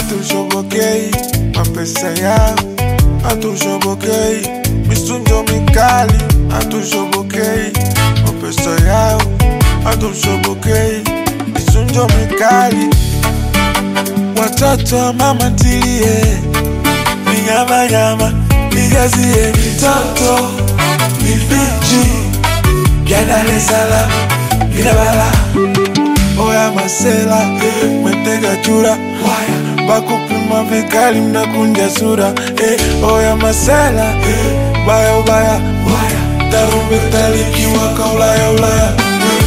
hatushobokei mapesa yao, hatushobokei misunjo mikali, hatushobokei mapesa yao, hatushobokei misunjo mikali. Watoto wa mama ntilie, ni nyama nyama, nijazie mitoto mifichi vya Dar es Salaam vina bala oya masela metega chura waya bakupima vikali mnakunja sura eh, oya masela baya ubaya waya tarumbeta likiwaka ulaya ulaya eh.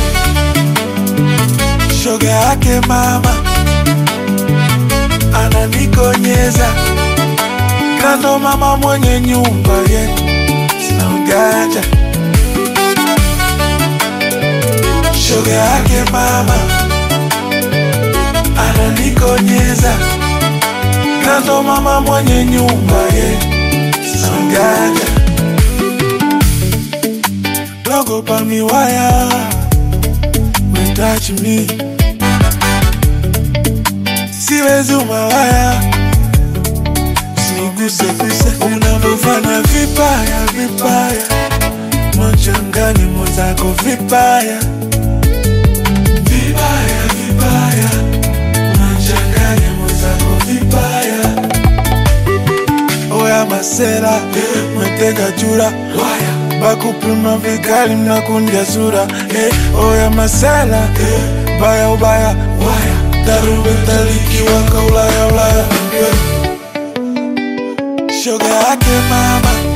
shoga yake mama ananikonyeza kando mama mwenye nyumba yetu sina ujanja shoga yake mama ananikonyeza kando mama mwenye nyumba yetu sina ujanja dogo pa miwaya we touch me siwezi umawaya usiniguse guse unavyofanya vibaya vibaya mochangani mwenzako vibaya vibaya vibaya unachanganya mwenzako vibaya oya masera metega chura waya bakupima vikali mnakunja sura eh, oya masera eh, baya ubaya waya tarumbeta likiwaka ulaya ulaya eh. shoga yake mama